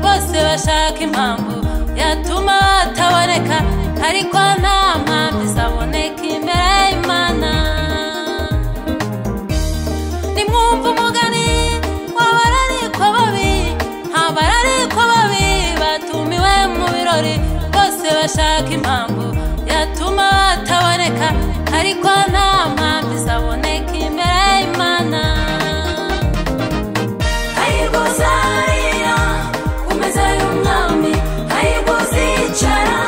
bose bashaka impamvu yatuma bataboneka ariko nta mpamvu izaboneka imbere y'imana nimwumva umugani w'abararikwa babi nta bararikwa babi batumiwe mu birori bose bashaka impamvu yatuma bataboneka ariko nta mpamvu izaboneka imbere y'imana ayirwoza ariya ku meza y'umwami ayirwoza yicara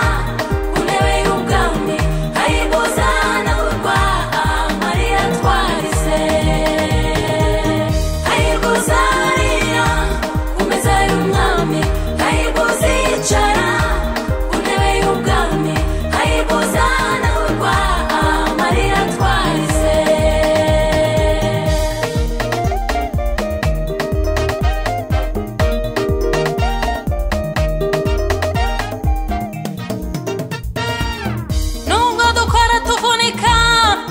ku ntebe y'ubwami ayirwoza anagurwa amarira atwarize ayirwoza ariya ku meza y'umwami ayirwoza yicara ku ntebe y'ubwami ayirwoza anagurwa amarira atwarize nubwo dukora tuvunika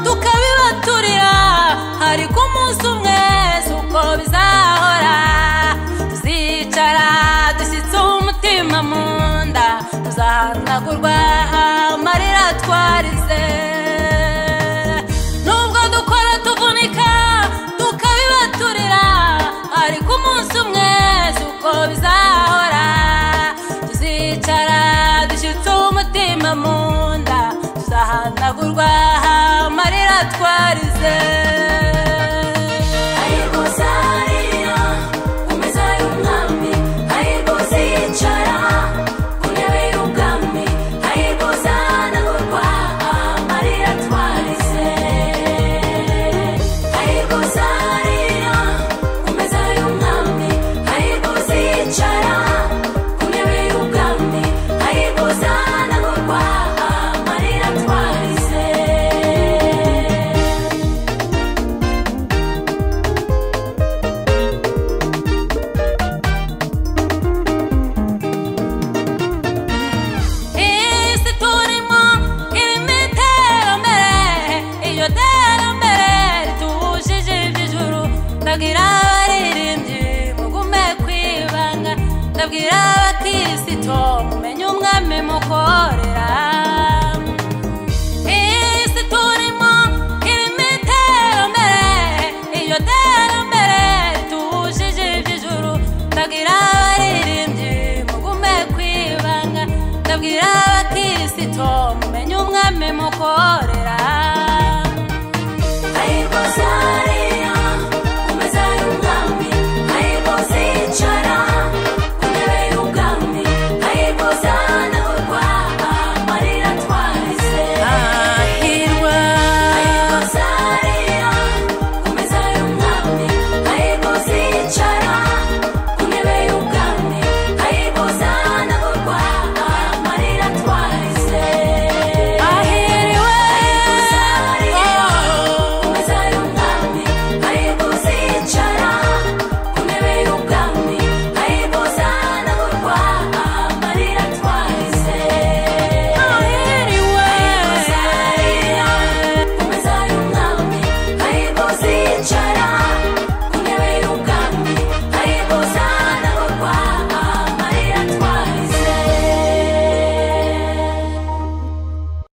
tukabibaturira ariko umunsi umwe si uko bizahora tuzicara dushyitse umutima mu nda tuzahanagurwa amarira twarize nubwo dukora tuvunika tukabibaturira ariko umunsi umwe si uko bizahora tuzicara dushyitse umutima mu nda tuzahanagurwa amarira twarize ayirwoza ariya ku meza y'umwami ayirwoza yicara ku ntebe y'ubwami ayirwoza anagurwa amarira twarize ayirwoza ariya ku meza y'umwami ayirwoza yicara ku ntebe y'ubwami ayirwoza anagurwa amarira twarize isi turimo irimo iterambere iyo terambere ritubujije iby'ijuru ndabwira abaririmbyi mugume kwibanga ndabwira abakirisitu mumenye umwami mukorera